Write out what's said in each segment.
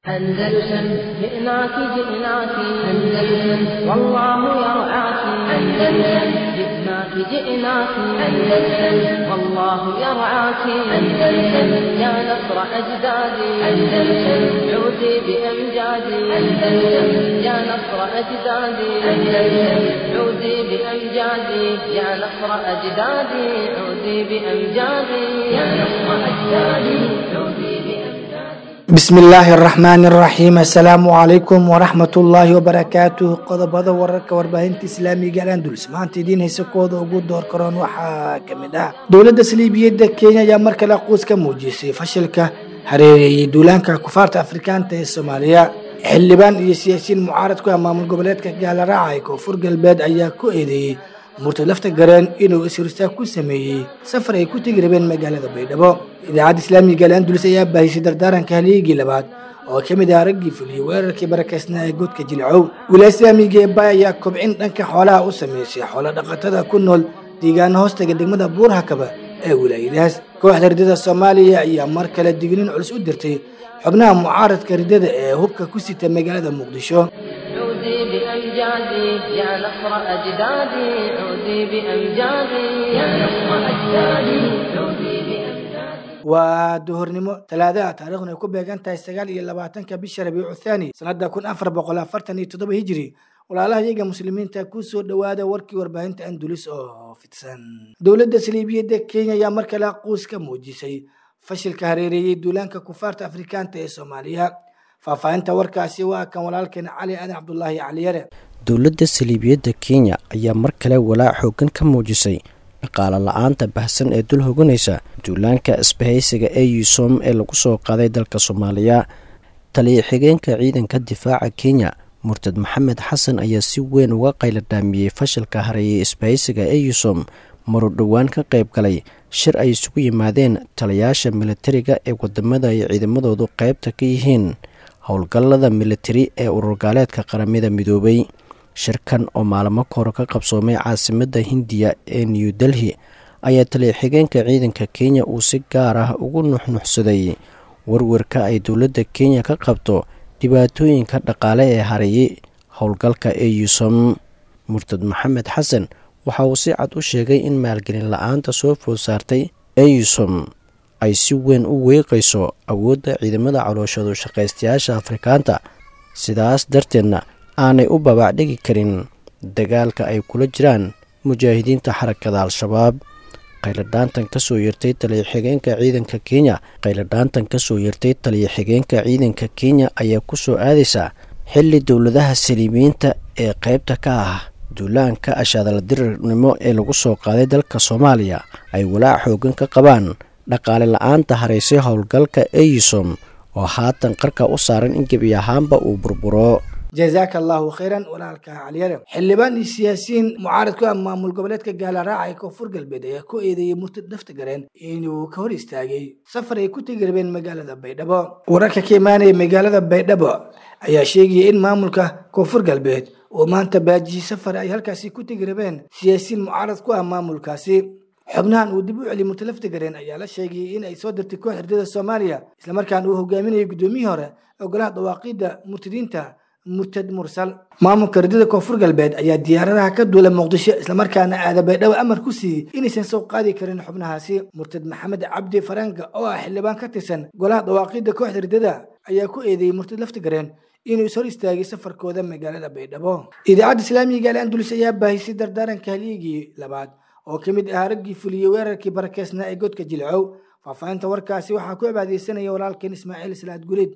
أندلسن جئناك جئناك أندلسن والله يرعاك أندلسن جئناك جئناك أندلسن والله يرعاك أندلسن يا نصر أجدادي أندلسن عودي بأمجادي أندلسن يا نصر أجدادي أندلسن عودي بأمجادي يا نصر أجدادي عودي بأمجادي يا نصر أجدادي عودي بأمجادي bismi illaahi araxmaani araxiim assalaamu calaykum waraxmat ullaahi wabarakaatuh qodobada wararka warbaahinta islaamiga alandulus maanta idiin haysa kooda ugu door karoon waxaa ka mid ah dowladda saliibiyadda kenya ayaa mar kale quus ka muujisay fashilka hareereeyey duulaanka kufaarta afrikaanta ee soomaaliya xildhibaan iyo siyaasiyiin mucaarad ku ah maamul goboleedka gaalaraaca ee koonfur galbeed ayaa ku eedeeyey murtad lafta gareen inuu isristaag ku sameeyey safar ay ku tegi rabeen magaalada baydhabo idaacadda islaamiga al-andulus ayaa baahisay dardaaranka haliigii labaad oo ka mid ah raggii fuliyey weerarkii barakeysnaa ee godka jilcow wilaaya islaamiga ee baay ayaa kobcin dhanka xoolaha u sameysay xoolo dhaqatada ku nool deegaano hoostaga degmada buurhakaba ee wilaayadaas kooxda ridada soomaaliya ayaa mar kale digniin culus u dirtay xubnaha mucaaradka ridada ee hubka ku sita magaalada muqdisho عودي بأمجادي يا نصر أجدادي عودي بأمجادي يا نصر أجدادي عودي بأمجادي waa duhurnimo talaadaha taariikhuna ay ku beegan tahay sagaal iyo labaatanka bisha rabiicu thaani sanada kun afar boqol afartan iyo toddoba hijiri walaalaha iyaga muslimiinta kusoo dhowaada warkii warbaahinta andulis oo fidsan dowladda saliibiyadda kenya ayaa mar kale quus ka muujisay fashilka hareereeyey duulaanka kufaarta afrikaanta ee soomaaliya faahfaahinta warkaasi waa kan walaalkeen cali aadan cabdulaahi caliyare dowladda saliibiyadda kenya ayaa mar kale walaac xoogan ka muujisay dhaqaale la-aanta bahsan ee dul hoganaysa duulaanka isbahaysiga ee yusom ee lagu soo qaaday dalka soomaaliya taliya xigeenka ciidanka difaaca kenya murtad maxamed xasan ayaa si weyn uga qayladhaamiyey fashilka hareeyay isbahaysiga ee yusom maruu dhowaan ka qayb galay shir ay isugu yimaadeen taliyaasha militariga ee wadamada ay ciidamadoodu qaybta ka yihiin howlgallada militari ee ururgaaleedka qaramada midoobay shirkan oo maalmo kahor ka qabsoomay caasimadda hindiya ee new delhi ayaa taliya xigeenka ciidanka kenya uu si gaar ah ugu nuxnuxsaday warwarka ay dowladda kenya ka qabto dhibaatooyinka dhaqaale ee hareeyay howlgalka ee yusom murtad maxamed xasan waxa uu si cad u sheegay in maalgelin la-aanta soo food saartay eyusom ay si weyn u weeqayso awoodda ciidamada calooshadu shaqaystayaasha afrikaanta sidaas darteedna aanay u babaacdhigi karin dagaalka ay kula jiraan mujaahidiinta xarakada al-shabaab qayladhaantan kasoo yertay taliya xigeenka ciidanka kenya qayladhaantan kasoo yertay taliya xigeenka ciidanka kenya ayaa kusoo aadaysa xilli dowladaha saliibiyiinta ee qaybta ka ah duulaanka ashaadaladirirnimo ee lagu soo qaaday dalka soomaaliya ay walaac xoogan ka qabaan dhaqaale la-aanta haraysay howlgalka eyusom oo haatan qarka u saaran in gebi ahaanba uu burburo jazaaka allahu khayran walaalka caliyare xildhibaan iyo siyaasiyiin mucaarad ku ah maamul goboleedka gaalaraaca ee koonfur galbeed ayaa ku eedeeyey murtad nafta gareen inuu ka hor istaagay safar ay ku tegi rabeen magaalada baydhabo wararka ka imaanaya magaalada baydhabo ayaa sheegaya in maamulka koonfur galbeed oo maanta baajiyey safar ay halkaasi ku tegi rabeen siyaasiyiin mucaarad ku ah maamulkaasi xubnahan uu dib u celi murtad lafta gareen ayaa la sheegayay in ay soo dirtay koox ardada soomaaliya islamarkaana uu hogaaminayay guddoomiyihii hore ee golaha dhawaaqidda murtadiinta murtad mursal maamulka ardada koonfur galbeed ayaa diyaaradaha ka duula muqdisho islamarkaana aada baydhabo amar ku siiyey inaysan soo qaadi karin xubnahaasi murtad maxamed cabdi faranka oo ah xildhibaan ka tirsan golaha dhawaaqidda kooxda ardada ayaa ku eedeeyey murtad lafta gareen inuu is hor istaagay safarkooda magaalada baydhabo idaacadda islaamiga al andulus ayaa baahisay dardaaranka halyigii labaad oo ka mid ahaa raggii fuliyey weerarkii barakeysnaa ee godka jilcow faahfaahinta warkaasi waxaa ku cibaadeysanaya walaalkeen ismaaciil salaad gulid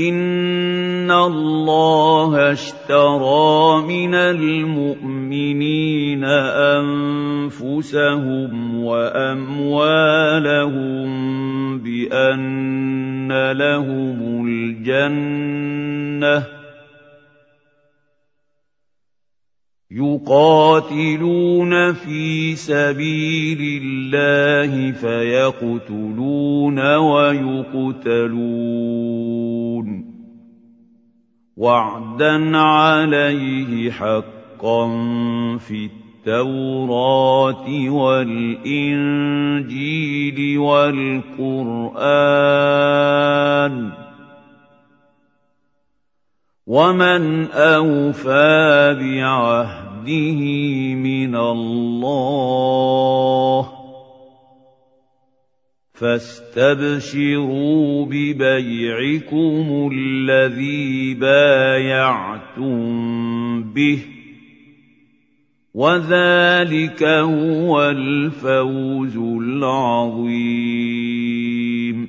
إن الله اشترى من المؤمنين أنفسهم وأموالهم بأن لهم الجنة يقاتلون في سبيل الله فيقتلون ويقتلون وعدا عليه حقا في التوراة والإنجيل والقرآن ومن أوفى بعهده من الله فاستبشروا ببيعكم الذي بايعتم به وذلك هو الفوز العظيم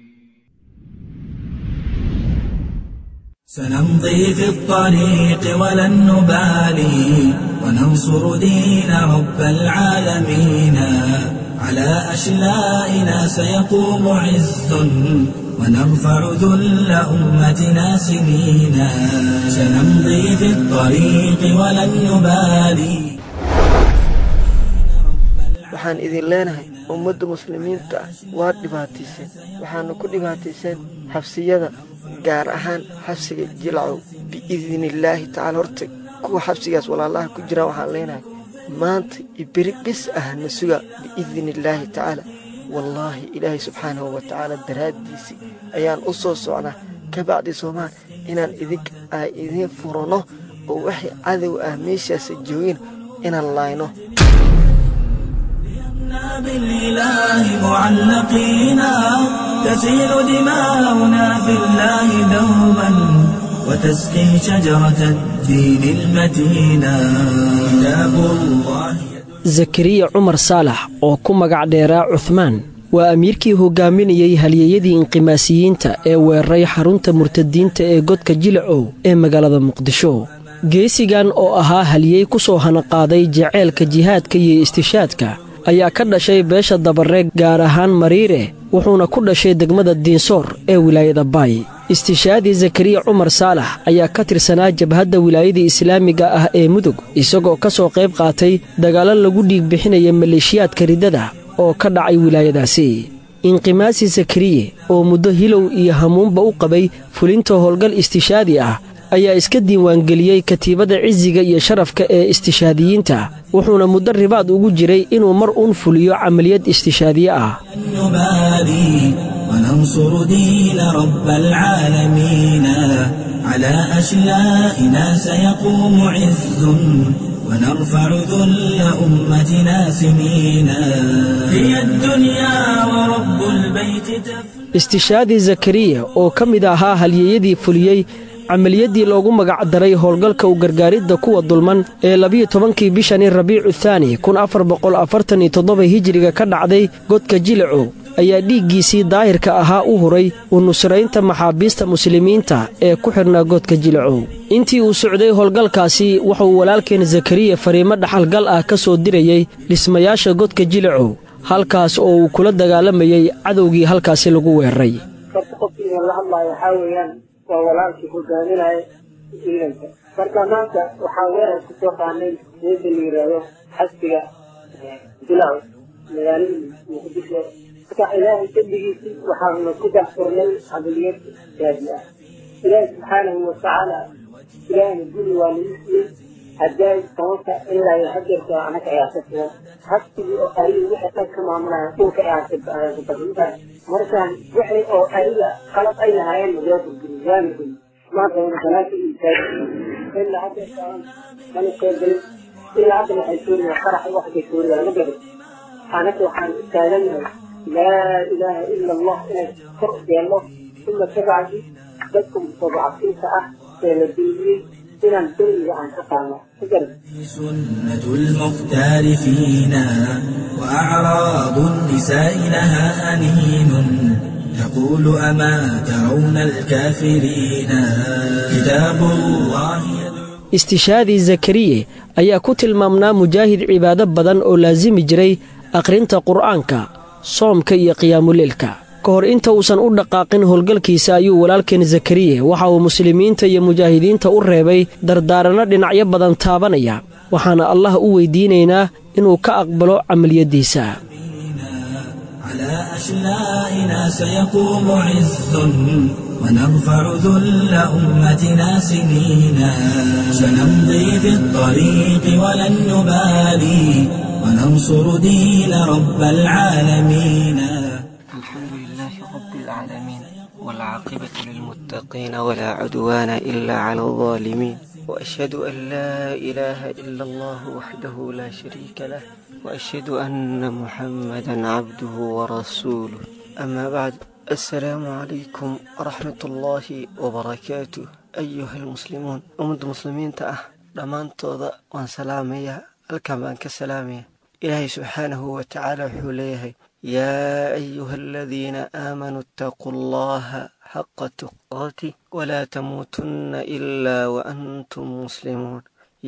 سنمضي في الطريق ولن نبالي وننصر دين رب العالمين على أشلائنا سيقوم عز ونرفع ذل أمتنا سنينا سنمضي في الطريق ولن نبالي waxaan idin leenahay ummadda muslimiinta ah waad dhibaatayseen waxaana ku dhibaatayseen xabsiyada gaar ahaan xabsiga jilcow biidnillaahi tacaala horta kuwa xabsigaas walaalaha ku jiraan waxaan leenahay maanta iberi bis ah na suga biidnillaahi tacaala wallaahi ilaahay subxaanahu wa tacaala daraaddiisii ayaan u soo socnaa ka bacdi soomaal inaan idink aa idiin furanno oo waxay cadow ah meeshaasa joogin inaan laayno بالإله معلقينا تسيل دماؤنا في الله دوما وتسقي شجرة الدين المتينا كتاب الله zakariya cumar saalax oo ku magac dheeraa cuhmaan waa amiirkii hogaaminayey halyeeyadii inqimaasiyiinta ee weeraray xarunta murtadiinta ee godka jilacow ee magaalada muqdisho geesigan oo ahaa halyeey ku soo hanaqaaday jaceylka jihaadka iyo istishaadka ayaa ka dhashay beesha dabareeg gaar ahaan mariire wuxuuna ku dhashay degmada diinsoor ee wilaayada baay istishaadii zakariya cumar saalax ayaa ka tirsanaa jabhadda wilaayadii islaamiga ah ee mudug isagoo ka soo qayb qaatay dagaallo lagu dhiig bixinaya maleeshiyaadka riddada oo ka dhacay wilaayadaasi inqimaasi zakariye oo muddo hilow iyo hamuunba u qabay fulinta howlgal istishaadi ah ayaa iska diiwaangeliyey katiibadda cisiga iyo sharafka ee istishaadiyiinta wuxuuna muddo ribaad ugu jiray inuu mar uun fuliyo camaliyad istishaadiye ah نبالي وننصر دين رب العالمين على أشلائنا سيقوم عز ونرفع ذل أمتنا سنينا هي الدنيا ورب البيت تفنى istishaadii zakariya oo ka mid ahaa halyeeyadii fuliyey camaliyaddii loogu magac daray howlgalka u gargaaridda kuwa dulman ee labiyo tobankii bishani rabiicu thaani kun afar boqol afartan iyo toddoba hijiriga ka dhacday godka jilacow ayaa dhiiggiisii daahirka ahaa u huray u nusraynta maxaabiista muslimiinta ee ku xidhnaa godka jilacow intii uu socday howlgalkaasi wuxuu walaalkeen zakariya fariimo dhaxalgal ah ka soo dirayey dhismayaasha godka jilacow halkaas oo uu kula dagaalamayey cadowgii halkaasi lagu weeraray horta qofkiina la hadlaayo waxaa weeyaan waa walaalkii hogaaminaya ciidanka marka maanta waxaa weerar ku soo qaanay geeda la yidhaahdo xasbiga bilaw magaalada muqdisho marka ilaahay dembigiisii waxaanu ku daxfurnay camaliyad gaadi ah ilaahi subxaanahu watacaala ilaahayna guri waa lagu siiyey haddaay sababta ilaa iyo hadeerka anaga ayaa ka sugan xasbigii oo ariga wixii dhan ka maamulaya dhulka ayaa kabadinta markaan wixii oo ariga qalab ay lahaayeen loo burguri waana guri maanta wana banaanka iyo taagi ilaa hadeerka mana qeybgelin ilaa hadda waxay suuriyaa qarax waxbay suuriyaa ma garan anaga waxaan taagannahay laa ilaaha ila allah inay kor yeelno uma kabacdi dadka mustadcafiinta ah ee la duuliyey inaan dulmiga aan ka qaadno ma garan سنة المختار فينا وأعراض النساء لها أنين تقول أما ترون الكافرين كتاب الله istishaadii zakariye ayaa ku tilmaamnaa mujaahid cibaado badan oo laasimi jiray akhrinta qur'aanka soomka iyo qiyaamuleelka ka hor inta uusan u dhaqaaqin howlgalkiisa ayuu walaalkeen zakariye waxa uu muslimiinta iyo mujaahidiinta u reebay dardaaranno dhinacyo badan taabanaya waxaana allah u weydiinaynaa inuu ka aqbalo camaliyaddiisa على أشلائنا سيقوم عز ونرفع ذل أمتنا سنينا سنمضي في الطريق ولن نبالي وننصر دين رب العالمين الحمد لله رب العالمين والعاقبة للمتقين ولا عدوان إلا على الظالمين وأشهد أن لا إله إلا الله وحده لا شريك له وأشهد أن محمدا عبده ورسوله أما بعد السلام عليكم ورحمة الله وبركاته أيها المسلمون أمد مسلمين تأه dhammaantooda waan salaamayaa halkan baan ka salaamaya ilaahay subxaanahu wa tacaala wuxuu leeyahay yaa ayuha aladiina aamanuu itaquu allaha xaqa tuqaati walaa tamuutunna ilaa waantum muslimuun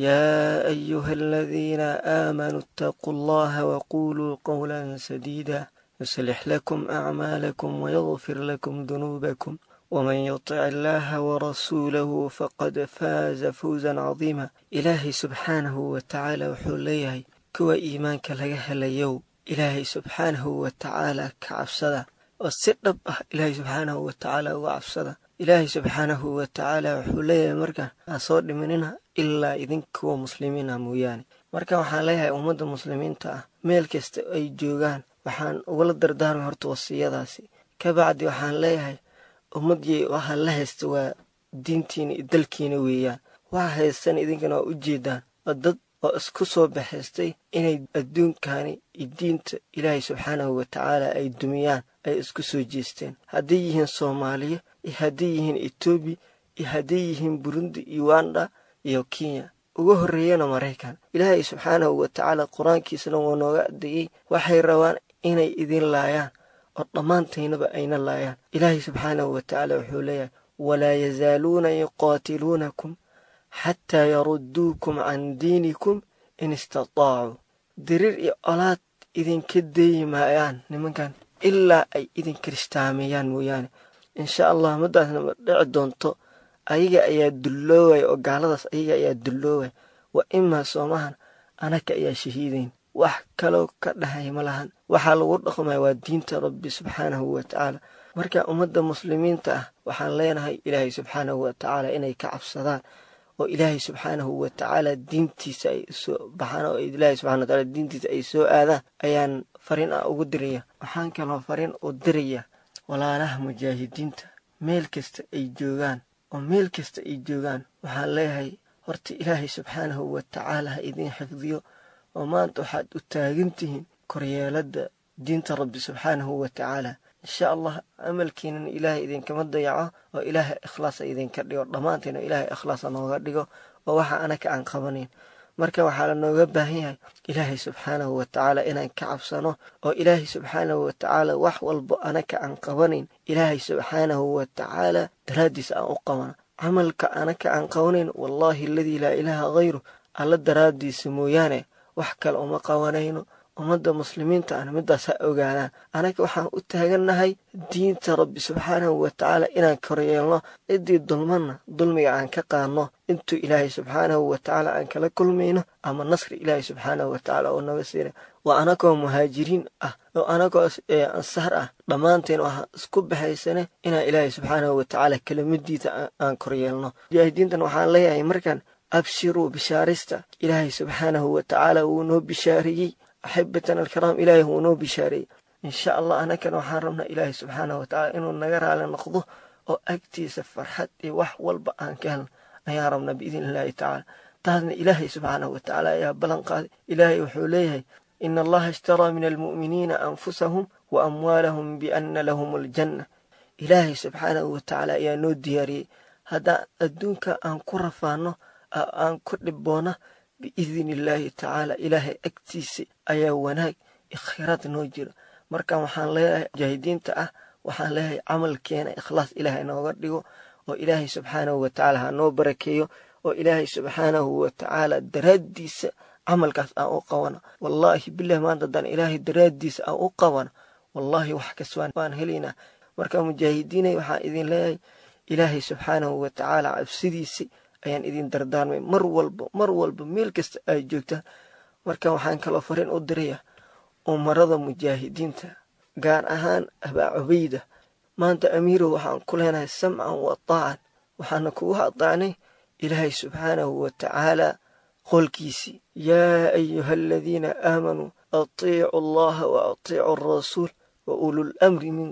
yaa ayuha aladiina aamanuu itaquu allaha waquuluu qowlan sadiida yuslix lakum acmaalakum wayagfir lakum dunuubakum ومن يطع الله ورسوله فقد فاز فوزا عظيما إلهي سبحانه وتعالى وحوليه كوا إيمانك لغا هليو إلهي سبحانه وتعالى كعبسدا والسرب إلهي سبحانه وتعالى وعبسدا إلهي سبحانه وتعالى وحوليه مركا أصور مننا إلا إذن كوا مسلمين موياني marka waxaan leeyahay ummadda muslimiinta ah meel kasta ay joogaan waxaan ugala dardaarmay horta wasiyadaasi kabacdi waxaan leeyahay ummadii waxaa la haysta waa diintiina iyo dalkiina weeyaan waxa haystan idinkana waa u jeedaan waa dad oo isku soo baxaystay inay adduunkani iyo diinta ilaahay subxaanahu wa tacaala ay dumiyaan ay isku soo jeesteen hadday yihiin soomaaliya iyo hadday yihiin etoobiya iyo hadday yihiin burundi uganda iyo kenya uga horreeyana maraykan ilaahay subxaanahu wa tacaala qur-aankiisana waa nooga adeeyey waxay rabaan inay idin laayaan oo dhammaantaynaba ayna laayaan ilaahay subxaanahu wa tacaala wuxuu leeyahay walaa yazaaluuna yuqaatiluunakum xataa yarudduukum can diinikum in istataacuu diriir iyo olaad idinka deeyi maayaan nimankan ilaa ay idin kiristaameeyaan mooyaane insha allah maddaasna ma dhici doonto ayaga ayaa dulloowaya oo gaaladaas ayaga ayaa dulloowaya wa imaa soomahan anaka ayaa shahiidayn wax kaloo ka dhahay ma lahan waxaa lagu dhaqmaya waa diinta rabbi subxaanahu wa tacaala marka ummadda muslimiinta ah waxaan leenahay ilaahay subxaanahu wa tacaala inay ka cabsadaan oo ilaahay subxaanahu wa tacaala diintiisa ay soo baxaan oo ilaahay subxana wataala diintiisa ay soo aadaan ayaan fariin ah ugu diraya waxaan kaloo fariin u diraya walaalaha mujaahidiinta meel kasta ay joogaan oo meel kasta ay joogaan waxaan leeyahay horta ilaahay subxaanahu wa tacaala ha idiin xifdiyo oo maanta waxaad u taagan tihiin koryeeladda diinta rabbi subxaanahu wa tacaala insha allah amalkiinana ilaahay idinkama dayaco oo ilaahay ikhlaasa idinka dhigo dhammaantiina ilaahay ikhlaasa nooga dhigo oo waxa anaka aan qabanayn marka waxaa la nooga baahan yahay ilaahay subxaanahu wa tacaala inaan ka cabsano oo ilaahay subxaanahu wa tacaala wax walbo anaka aan qabanayn ilaahay subxaanahu wa tacaala daraaddiis aan u qabano camalka anaka aan qabanayn wallaahi aladii laa ilaaha hayru alla daraaddiisa mooyaane wax kale uma qabanayno ummadda muslimiinta ana middaas ha ogaadaan anaga waxaan u taagannahay diinta rabbi subxaanahu wa tacaala inaan koryeelno ciddii dulmanna dulmiga aan ka qaadno intuu ilaahay subxaanahu wa tacaala aan kala kulmayno ama nasri ilaahay subxaanahu wa tacaala oo naga siina waa anagoo muhaajiriin ah oo anagoo ansaar ah dhammaanteen waxaan isku baxaysane inaan ilaahay subxaanahu wa tacaala kelimadiisa aan koryeelno mujaahidiintan waxaan leeyahay markaan abshiruu bishaarista ilaahay subxaanahu wa tacaala wuu noo bishaareeyey axibatan alkiraam ilaahay wuu noo bishaareeyey insha allah anakana waxaan rabnaa ilaahay subxaanahu wa tacaala inuu naga raali noqdo oo agtiisa farxad iyo wax walba aan ka helno ayaan rabnaa biidn illaahi tacaala taasna ilaahay subxaanahu wa tacaala ayaa ballan qaaday ilaahay wuxuu leeyahay ina allaha ishtaraa min almu'miniina anfusahum wa amwaalahum bianna lahum aljanna ilaahay subxaanahu wa tacaala ayaa noo diyaariyey haddaan adduunka aan ku rafaano aan ku dhibboona biidni illaahi tacaala ilaahay agtiisa ayaa wanaag ikhiraad noo jiro marka waxaan leeyahay mujaahidiinta ah waxaan leeyahay camalkeena ikhlaas ilaahay nooga dhigo oo ilaahay subxaanahu wa tacaala ha noo barakeeyo oo ilaahay subxaanahu wa tacaala daraaddiisa camalkaas aan u qabano wallaahi bilahi maanta haddaan ilaahay daraaddiisa aan u qabano wallaahi wax kaswaan waan helaynaa marka mujaahidiinay waxaan idin leeyahay ilaahay subxaanahu wa tacaala cabsidiisa ayaan idin dardaarmay mar walba mar walba meel kasta ay joogtaan marka waxaan kaloo fariin u diraya umarada mujaahidiinta gaar ahaan abaa cubayda maanta amiirow waxaan ku leenahay samcan wa taacan waxaana kugu adaacnay ilaahay subxaanahu wa tacaala qolkiisii yaa ayuha aladiina aamanuu atiicu allaha wa atiicu alrasuul wa ulul amri minkum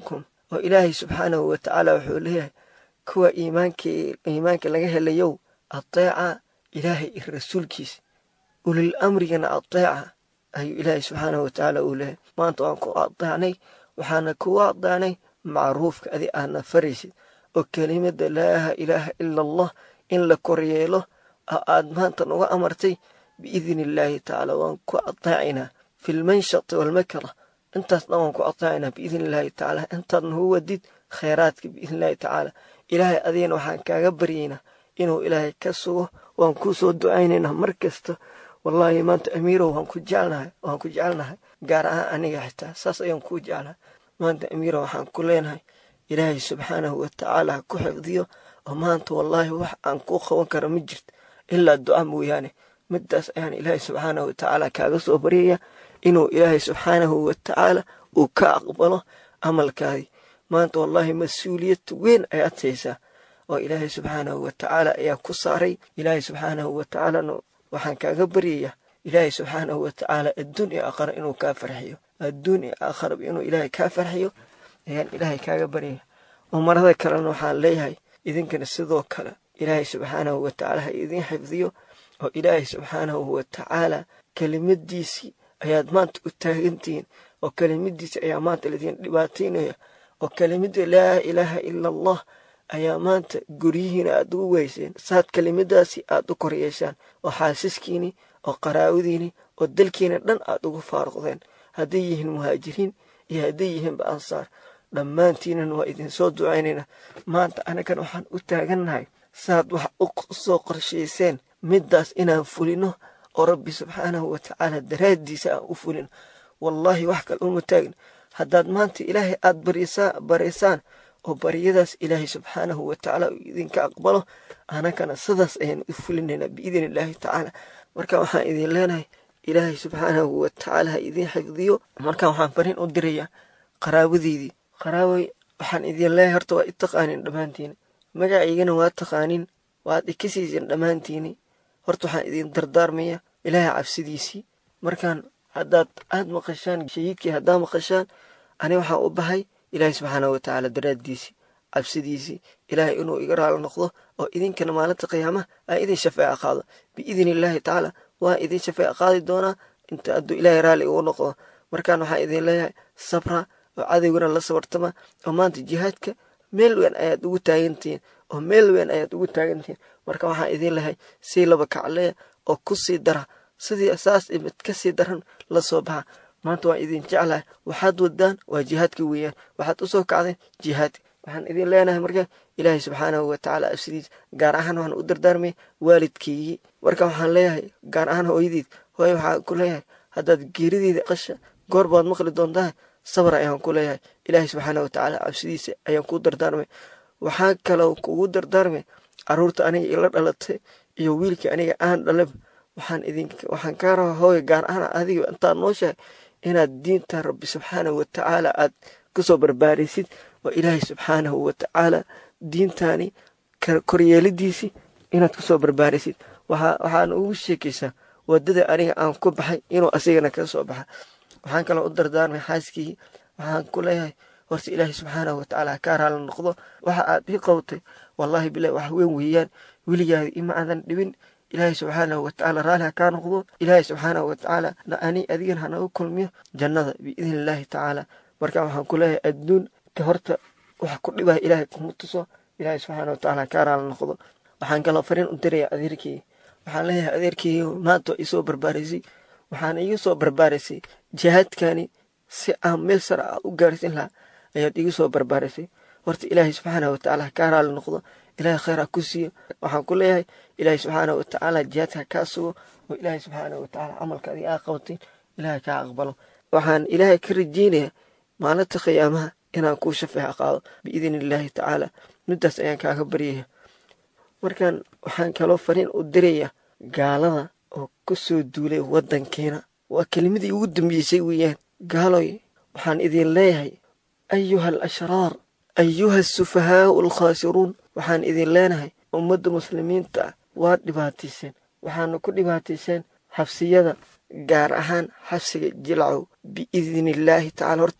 oo ilaahay subxaanahu wa tacaala wuxuu leeyahay kuwa iimaankii iimaanka laga helayow ateeca ilaahay iyo rasuulkiisa ulil amrigana ateeca ayuu ilaahay subxaanahu wa tacaala uu leeyahay maanta waan ku adeecnay waxaana kugu adeecnay macruufka adi aadna faraysid oo kelimada laa ilaaha ila allah in la koryeelo oo aad maanta nuga amartay biidni illaahi tacaala waan ku adeecaynaa fi lmanshati walmakra intaas dhan waan ku adeecaynaa biidni illaahi tacaala intaad nagu wadid khayraadka biidni illaahi tacaala ilaahay adigana waxaan kaaga baryaynaa inuu ilaahay ka sugo waan kuu soo ducaynaynaa mar kasta wallaahi maanta amiirow waan ku jecelnahay waan ku jecelnahay gaar ahaan aniga xitaa saas ayaan kuu jeclahay maanta amiirow waxaan ku leenahay ilaahay subxaanahu wa tacaala ha ku xifdiyo oo maanta wallaahi wax aan kuu qaban karo ma jirto ilaa duca mooyaane midaas ayaan ilaahay subxaanahu wa tacaala kaaga soo baryaya inuu ilaahay subxaanahu wa tacaala uu ka aqbalo camalkaadii maanta wallaahi mas-uuliyad weyn ayaad haysaa oo ilaahay subxaanahu wa tacaala ayaa ku saaray ilaahay subxaanahu wa tacaalana waxaan kaaga baryayaa ilaahay subxaanahu wa tacaala adduun iyo aakhara inuu kaa farxiyo adduun iyo aakharaba inuu ilaahay kaa farxiyo ayaan ilaahay kaaga baryaya umarada kalena waxaan leeyahay idinkana sidoo kale ilaahay subxaanahu wa tacaala ha idiin xifdiyo oo ilaahay subxaanahu wa tacaala kelimadiisii ayaad maanta u taagantihiin oo kelimadiisii ayaa maanta laydin dhibaataynaya oo kelimada laa ilaaha ila allah ayaa maanta guryihiina aad ugu weyseen saad kelimadaasi aad u kor yeeshaan oo xaasiskiini oo qaraawadiini oo dalkiina dhan aad ugu faaruqdeen hadday yihiin muhaajiriin iyo hadday yihiinba ansaar dhammaantiinan waa idinsoo ducaynaynaa maanta anagan waxaan u taagannahay saad wax u soo qorshayseen middaas inaan fulino oo rabbi subxaanahu wa tacaala daraaddiisa aan u fulino wallaahi wax kale uma taagin haddaad maanta ilaahay aad baraysaan oo baryadaas ilaahay subxaanahu wa tacaala uu idinka aqbalo anagana sidaas ayaan u fulinaynaa biidni illaahi tacaala marka waxaan idin leenahay ilaahay subxaanahu wa tacaala ha idiin xifdiyo marka waxaan fariin u dirayaa qaraabadeydii qaraabay waxaan idin leeyahay horta waa i taqaanin dhammaantiini magacaygana waa taqaanin waad ikasiisin dhammaantiini horta waxaan idin dardaarmaya ilaahay cabsidiisii markaan haddaad aad maqashaan shahiidkii haddaa maqashaan ani waxaan u bahay ilaahay subxaanahu wa tacaala daraaddiisii cabsidiisii ilaahay inuu iga raalo noqdo oo idinkana maalinta qiyaamaha aan idin shafeeca qaado biidni illaahi tacaala waan idin shafeeca qaadi doonaa inta hadduu ilaahay raalli igu noqdo markaan waxaan idin leeyahay sabra oo cadowgana la sabartama oo maanta jihaadka meel weyn ayaad ugu taagantihiin oo meel weyn ayaad ugu taagantihiin marka waxaan idin lehay sii laba kacleya oo ku sii dara sidii saas imid ka sii daran la soo baxa maanta waan idin jeclahay waxaad wadaan waa jihaadka weeyaan waxaad usoo kacdeen jihaadka waxaan idin leenahay marka ilaahay subxaanahu wa tacaala absidiis gaar ahaan waxaan u dardaarmay waalidkaygii marka waxaan leeyahay gaar ahaan hooyadiid hooye waxaan ku leeyahay haddaad geerideeda qasha goor baad maqli doontaa sabar ayaan ku leeyahay ilaahay subxaanahu wa tacaala cabsidiisa ayaan kuu dardaarmay waxaa kaloo kugu dardaarmay caruurta aniga ila dhalatay iyo wiilkii aniga aan dhalaba waxaan idin waxaan kaa rabaa hooye gaar ahaan adiga intaad nooshahay inaad diinta rabbi subxaanahu wa tacaala aad kusoo barbaarisid oo ilaahay subxaanahu wa tacaala diintaani koryeelidiisii inaad kusoo barbaarisid waxaan ugu sheekaysaa wadada aniga aan ku baxay inuu asigana ka soo baxa waxaan kaloo u dardaarmay xaaskii waxaan ku leeyahay horta ilaahay subxaanahu wa tacaala ha kaa raala noqdo waxa aad ii qabtay wallaahi bilahi wax weyn weeyaan weligaadi ima aadan dhibin ilaahay subxaanahu wa tacaala raalli ha kaa noqdo ilaahay subxaanahu wa tacaala ani adigan hanagu kulmiyo jannada biidni illaahi tacaala marka waxaan ku leeyahay adduun ka horta wax ku dhibaya ilaahay kuma tuso ilaahay subxaana wa tacaala kaa raala noqdo waxaan kaloo fariin u diraya adeerkii waxaan leeyahay adeerkii maanta waa isoo barbaarisay waxaana iga soo barbaarisay jihaadkani si aan meel sare ah u gaarsin lahaa ayaad iga soo barbaarisay horta ilaahay subxaana wa tacaala kaa raali noqdo ilaahay khayr ha ku siiyo waxaan ku leeyahay ilaahay subxaana wa tacaala jihaadka kaa sugo oo ilaahay subxaana wa tacaala camalka adiga aa qabatin ilaahay kaa aqbalo waxaan ilaahay ka rajeynayaa maalinta qiyaamaha inaan kuu shafeexa qaado biidni illaahi tacaala middaas ayaan kaaga baryaya markaan waxaan kaloo fariin u diraya gaalada oo ku soo duulay waddankeena waa kelimadii ugu dambeysay weeyaan gaaloy waxaan idin leeyahay ayuha al ashraar ayuha asufahaau alkhaasiruun waxaan idin leenahay ummadda muslimiinta ah waad dhibaatayseen waxaana ku dhibaatayseen xabsiyada gaar ahaan xabsiga jilcow biidni illaahi tacaala horta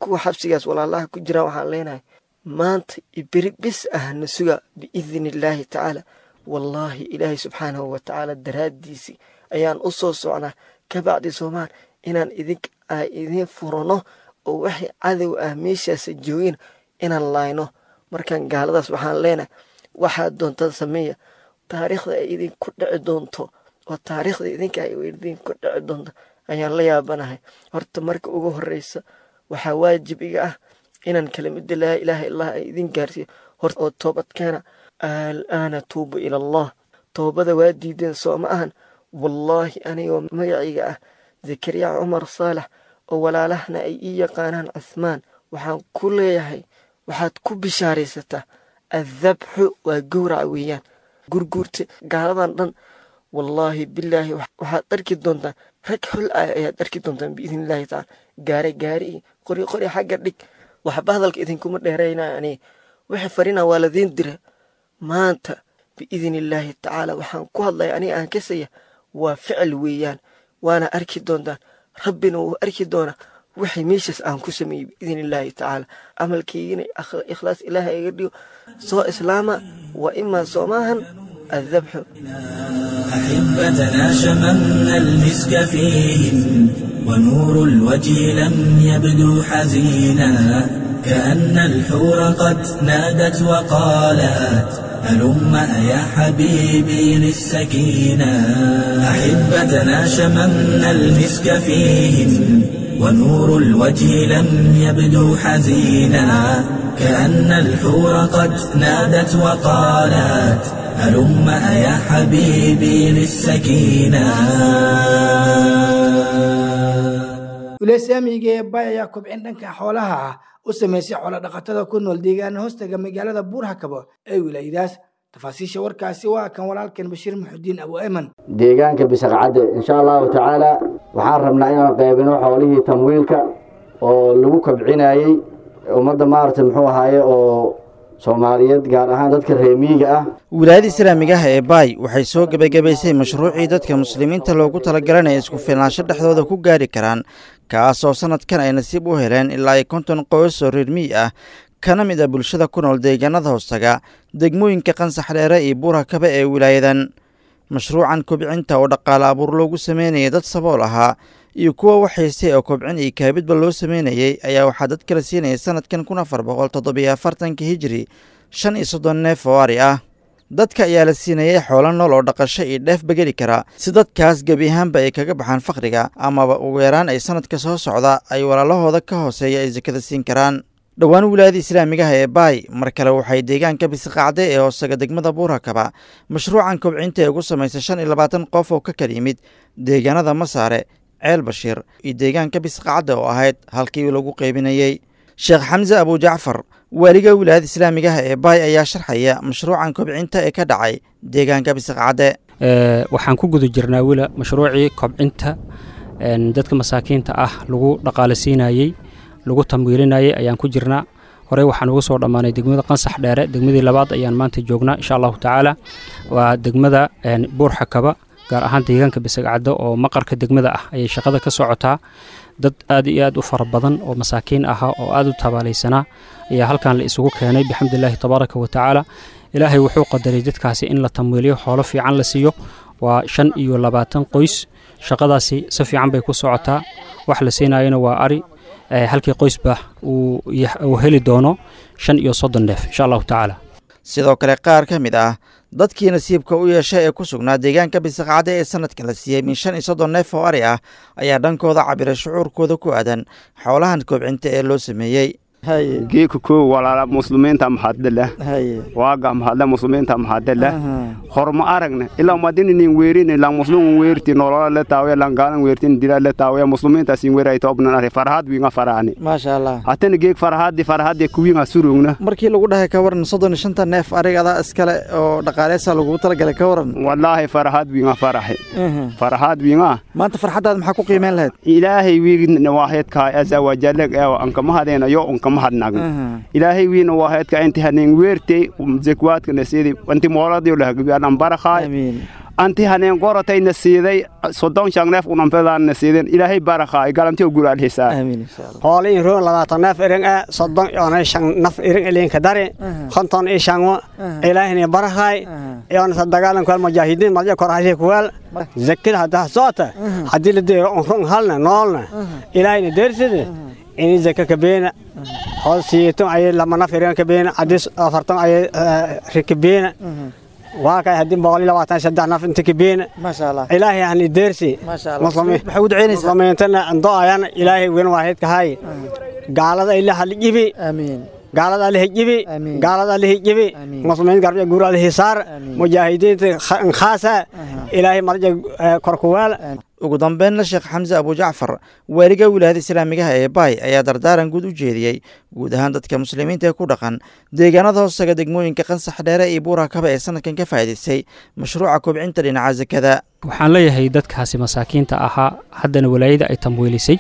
kuwa xabsigaas walaalaha ku jiraan waxaan leenahay maanta iberi bis ah na suga biidni illaahi tacaala wallaahi ilaahay subxaanahu wa tacaala daraaddiisii ayaan u soo socnaa ka bacdi soomaal inaan idink a idiin furano oo waxay cadow ah meeshaasa joogin inaan laayno markaan gaaladaas waxaan leenahay waxaad doontaan sameeya taariikhda ay idinku dhici doonto oo taariikhda idinka ay idinku dhici doonto ayaan la yaabanahay horta marka ugu horeysa waxaa waajib iga ah inaan kelimada laa ilaaha illah ay idin gaarsiiyo hor oo toobadkeena alaana tuubu ila allah toobada waa diideen soo ma ahan wallaahi anigoo magacayga ah zakariya cumar saalax oo walaalahna ay ii yaqaanaan cuhmaan waxaan ku leeyahay waxaad ku bishaaraysataa addabxu waa gowraca weeyaan gurguurta gaaladan dhan wallaahi bilaahi waxaad arki doontaan rag xol ah ayaad arki doontaan biidni illaahi tacaala gaare gaari iyo qori qori xagga dhig waxba hadalka idinkuma dheeraynaa aniga wixii farina waa ladiin dira maanta biidni illaahi tacaala waxaan ku hadlaya aniga aan kasaya waa ficil weeyaan waana arki doontaan rabbina wuu arki doonaa wixii meeshaas aan ku sameeyey biidni illaahi tacaala camalkaygina ikhlaas ilaaha iga dhigo soo islaama waa imaa soomaahan الذبح أحبتنا شممنا المسك فيهم ونور الوجه لم يبدو حزينا كأن الحور قد نادت وقالت هلم يا حبيبي للسكينة أحبتنا شممنا المسك فيهم ونور الوجه لم يبدو حزينا كأن الحور قد نادت وقالت هلم يا حبيبي للسكينة wilasaamiga ee bay ayaa kobcin dhanka xoolaha ah u sameysay xoolo dhaqatada ku nool deegaana hoostaga magaalada buurhakabo ee wilaayadaas tafaasiisha warkaasi waa kan walaalkan bashiir muxudiin abu ayman deegaanka bisaqcadde insha allahu tacaala waxaan rabnaa inaan qaybino xoolihii tamwiilka oo lagu kobcinayey ummadda maaragtay muxuu ahaaye oo soomaaliyeed gaar ahaan dadka reemiyiga ah wilaayada islaamiga ah ee baay waxay soo gebagabaysay mashruucii dadka muslimiinta loogu talagalay isku filnaansho dhexdooda ku gaari karaan kaasoo sannadkan ay nasiib u heleen ilaa ay konton qoys oo reer miyi ah kana mid a bulshada ku nool deegaanada hoostaga degmooyinka qansax dheere iyo buurhakaba ee wilaayadan mashruucan kobcinta oo dhaqaale abuur loogu sameynayay dad sabool ahaa iyo kuwa waxaystay oo kobcin iyo kaabidba loo sameynayey ayaa waxaa dad kala siinayay sanadkan kun afar boqol toddobiyo afartanka hijiri shan iyo soddon neef oo ari ah dadka ayaa la siinayay xoolo nool oo dhaqasho iyo dheefba geli kara si dadkaas gebi ahaanba ay kaga baxaan fakriga amaba ugu yaraan ay sanadka soo socda ay walaalahooda ka hooseeya ay sakada siin karaan dhowaan wilaayada islaamigaha ee baay mar kale waxay deegaanka bisiqacde ee hoosaga degmada buurakaba mashruucan kobcinta ee ugu samaysay shan iyo labaatan qof oo ka kala yimid deegaanada masaare ceel bashiir iyo deegaanka bisqacadda oo ahayd halkii lagu qaybinayey sheekh xamse abujacfar waaliga wilaayada islaamigaha ee baay ayaa sharxaya mashruucan kobcinta ee ka dhacay deegaanka bisqacadde waxaan ku guda jirnaa wila mashruucii kobcinta dadka masaakiinta ah lagu dhaqaalasiinayey lagu tamwiilinayey ayaan ku jirnaa horey waxaan ugu soo dhammaanay degmada qansax dheere degmadii labaad ayaan maanta joognaa insha allahu tacaala waa degmada buurxakaba gaar ahaan deegaanka bisagcaddo oo maqarka degmada ah ayay shaqada ka socotaa dad aad iyo aad u fara badan oo masaakiin ahaa oo aad u tabaalaysanaa ayaa halkan la isugu keenay bixamdulilaahi tabaaraka wa tacaala ilaahay wuxuu qadaray dadkaasi in la tamwiiliyo xoolo fiican la siiyo waa shan iyo labaatan qoys shaqadaasi si fiican bay ku socotaa wax la siinayana waa ari halkii qoysba uu heli doono shan iyo soddon neef insha allahu tacaala sidoo kale qaar ka mid ah dadkii nasiibka u yeeshay ee ku sugnaa deegaanka bisaqcade ee sanadkan la siiyey min shan iyo soddon neef oo ari ah ayaa dhankooda cabiray shucuurkooda ku aadan xoolahan kobcinta ee loo sameeyey geeka koo walaala muslimiinta maxadala waaga maxadla muslimiinta maxadala horma aragna ilaa madininin weerin ilang muslimun weerti nolola le taawaya langaalan weertin dila le taawaya muslimiinta sin weeray toobnan ari farhad winga faraani maasha allah hatana geek farhadi farhadi kuwinga surugna markii lagu dhahay ka waran soddon iyo shanta neef arigada iskale oo dhaqaaleysa lagugu talagalay ka waran wallaahi farhad winga faraxi farhad winga maanta farxaddaad maxaa ku qiimeyn lahayd ilaahay wiigna waaheedkaa asa wajaleg eewa ankamahadeena yo unkamahadnagna ilaahay wiina waaheedka inti hanin weertey zekwaadka nasidi anti mooladiyo lahagabi anan barakhaay anti haneen gorotayna siiday soddon shan neef unanfedaanna siideen ilaahay barakhaay galantiyo guraadhisaa hoolin roon labaatan neef irin e soddon yoona shan naf irin ilinka dari konton i shanwo ilaahini barakhaay yoona sadagaalan kuwal mujaahidiin marja korhasi kuwal zakida haddaa soota haddii la deero on run halna noolna ilaahini deerside ini zaka kabeena hool siyeeton ayay lama naf irin kabeena haddii afarton ayay rikabeena waa kay haddii boqol iyo labaatan saddex naf inta kabeena ilaahay hani deersi muslimiintana ando ayana ilaahay wen waahidka hay gaalada ila halijibi gaalada alihijibi gaalada alihijibi muslimiin garbiya guur alihisaar mujaahidiinta khaasa ilaahay marja korkuwaal ugu dambeynna sheekh xamse abujacfar waaliga wilaayada islaamigaha ee baay ayaa dardaaran guud u jeediyey guud ahaan dadka muslimiinta ee ku dhaqan deegaanada hoostaga degmooyinka qansax dheere iyo buurakaba ee sanadkan ka faa'iidaystay mashruuca kobcinta dhinaca sakada waxaan leeyahay dadkaasi masaakiinta ahaa haddana walaayada ay tamwiilisay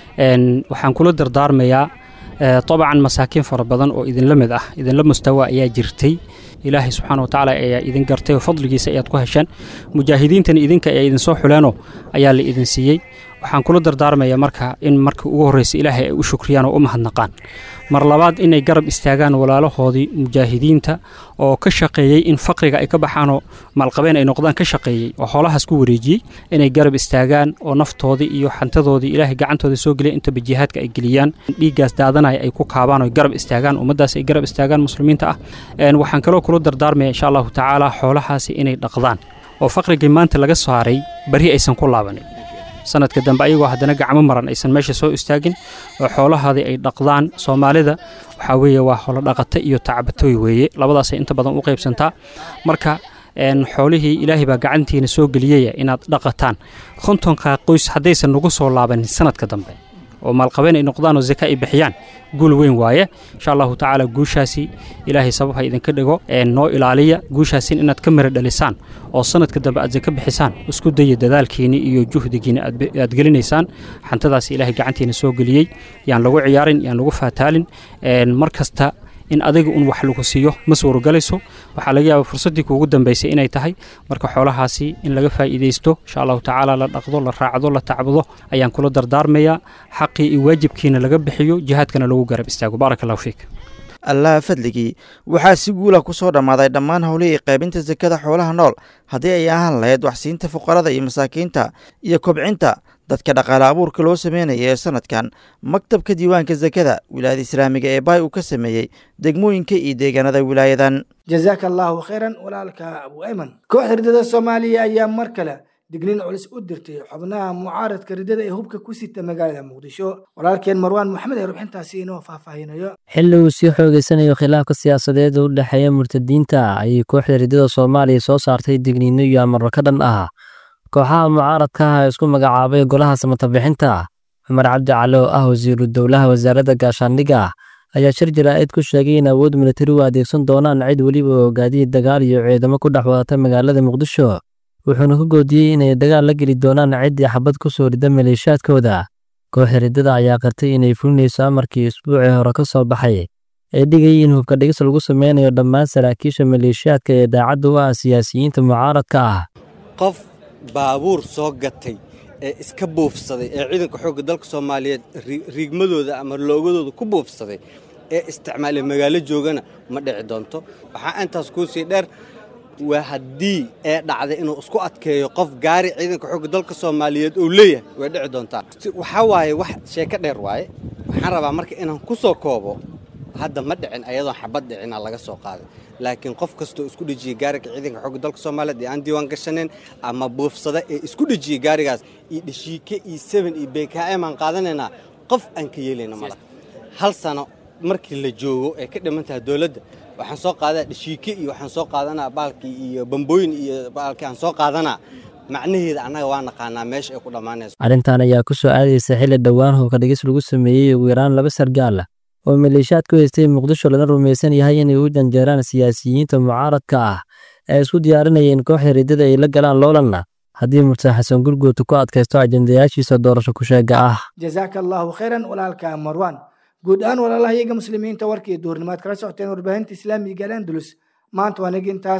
waxaan kula dardaarmayaa dabcan masaakiin fara badan oo idinla mid ah idinla mustawa ayaa jirtay ilaahay subxaana wa tacaala ayaa idin gartay oo fadligiisa ayaad ku hesheen mujaahidiintani idinka ayaa idinsoo xuleenoo ayaa la idin siiyey waxaan kula dardaarmayaa marka in markii ugu horreysa ilaahay ay u shukriyaan oo u mahadnaqaan mar labaad inay garab istaagaan walaalahoodii mujaahidiinta oo ka shaqeeyey in faqriga ay ka baxaanoo maalqabeen ay noqdaan ka shaqeeyey oo xoolahaas ku wareejiyey inay garab istaagaan oo naftoodii iyo xantadoodii ilaahay gacantooda soo geliya intaba jihaadka ay geliyaan dhiiggaas daadanaya ay ku kaabaan oo garab istaagaan ummaddaas ay garab istaagaan muslimiinta ah waxaan kaloo kula dardaarmaya insha allahu tacaala xoolahaasi inay dhaqdaan oo faqrigii maanta laga saaray bari aysan ku laabanin sanadka dambe ayagoo haddana gacmo maran aysan meesha soo istaagin oo xoolahaadii ay dhaqdaan soomaalida waxaa weeye waa holo dhaqata iyo tacbatooy weeye labadaasay inta badan u qaybsantaa marka xoolihii ilaahay baa gacantiina soo geliyaya inaad dhaqataan kontonka qoys haddaysan nagu soo laabanin sanadka dambe oo maalqabeen ay noqdaan oo zaka ay bixiyaan guul weyn waaye insha allahu tacaala guushaasi ilaahay sabab ha idinka dhigo noo ilaaliya guushaasin inaad ka mira dhalisaan oo sanadka dambe aad zaka bixisaan isku daya dadaalkiini iyo juhdigiina aad gelinaysaan xantadaasi ilaahay gacantiina soo geliyey yaan lagu ciyaarin yaan lagu faataalin mar kasta in adiga un wax lagu siiyo ma suurogalayso waxaa laga yaaba fursaddii kuugu dambaysay inay tahay marka xoolahaasi in laga faa'iidaysto insha allahu tacaala la dhaqdo la raacdo la tacbudo ayaan kula dardaarmayaa xaqii iyo waajibkiina laga bixiyo jihaadkana lagu garab istaago baaraka allahu fiik allaha fadligii waxaa si guula ku soo dhammaaday dhammaan howlihii qaybinta sakada xoolaha nool haddii ay ahaan lahayd waxsiinta fuqarada iyo masaakiinta iyo kobcinta dadka dhaqaale abuurka loo sameynaya ee sanadkan maktabka diiwaanka sakada wilaayada islaamiga ee baay uu ka sameeyey degmooyinka iyo deegaanada wilaayadan jazaaka allaahu khayran walaalka abu ayman kooxda ridada soomaaliya ayaa mar kale digniin culus u dirtay xubnaha mucaaradka ridada ee hubka ku sita magaalada muqdisho walaalkeen marwaan maxmed ee rubxintaasi inoo faahfaahinayo xilli uu sii xoogeysanayo khilaafka siyaasadeed u dhexeeya murtadiinta ayay kooxda ridada soomaaliya soo saartay digniino iyo amarro ka dhan ah kooxaha mucaaradka ah ee isku magacaabay golaha samatabixinta cumar cabdi cali oo ah wasiiru dowlaha wasaaradda gaashaandhigga ayaa shir jaraa'id ku sheegay in awood militari u adeegsan doonaan cid weliba oo gaadiyi dagaal iyo ciidamo ku dhex wadata magaalada muqdisho wuxuuna ku goodiyey inay dagaal la geli doonaan ciddii xabad ku soo rida maleeshaadkooda kooxda riddada ayaa qartay inay fulinayso amarkii isbuucii hore ka soo baxay ee dhigayay in hubka dhigis lagu sameynayo dhammaan saraakiisha maleeshiyaadka ee daacadda u ah siyaasiyiinta mucaaradka ah qof baabuur soo gatay ee iska buufsaday ee ciidanka xoogga dalka soomaaliyeed riigmadooda ama loogadooda ku buufsaday ee isticmaalay magaalo joogana ma dhici doonto waxaa intaas kuu sii dheer waa haddii ee dhacday inuu isku adkeeyo qof gaari ciidanka xoogga dalka soomaaliyeed uu leeyahay way dhici doontaa waxaa waaye wax sheeko dheer waaye waxaan rabaa marka inaan ku soo koobo hadda ma dhicin ayadoon xabad dhicina laga soo qaaday laakiin qof kastoo isku dhejiyey gaariga ciidanka xoogga dalka soomaaliyeed ee aan diiwaan gashaneen ama buufsada ee isku dhejiyey gaarigaas iyo dheshiike iyo seben iyo bkm aan qaadanaynaa qof aan ka yeelayna mala hal sano markii la joogo ee ka dhiman tahay dowladda waxaan soo qaadaa dheshiike iyo waxaan soo qaadanaa baalkii iyo bambooyin iyo baalkii aan soo qaadanaa macnaheeda annaga waa naqaanaa meesha ay ku dhammaanayso arrintan ayaa ku soo aadaysa xilli dhowaan hubka dhigis lagu sameeyey ugu yaraan laba sargaal oo maleeshaad ku haystay muqdisho lana rumaysan yahay inay u janjeeraan siyaasiyiinta mucaaradka ah ee isku diyaarinayeen kooxda riddada ay la galaan loolanna haddii murtad xasan gurguutu ku adkaysto ajendayaashiisa doorasho ku-sheega ah jazaaka allaahu khayran walaalka marwaan guud ahaan walaalaha iyaga muslimiinta warkii duurnimaad kala socoteen warbaahinta islaamiga al andalus maanta waa nigi intaas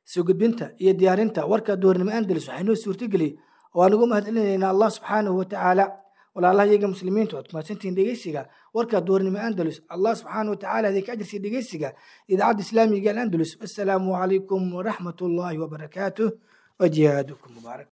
soo gudbinta iyo diyaarinta warka duhurnimo andalus waxay noo suurtageliyey oo aan ugu mahadcelinaynaa allah subxaanahu watacaala walaalaha iyaga muslimiinta ood mahadsantihiin dhegeysiga warka duhurnimo andalus allah subxaanahu watacaala idinka ajirsiya dhegeysiga idaacadda islaamiga alandalus wassalaamu calaykum waraxmat ullaahi wabarakaatuh wajihaadukum mubaarak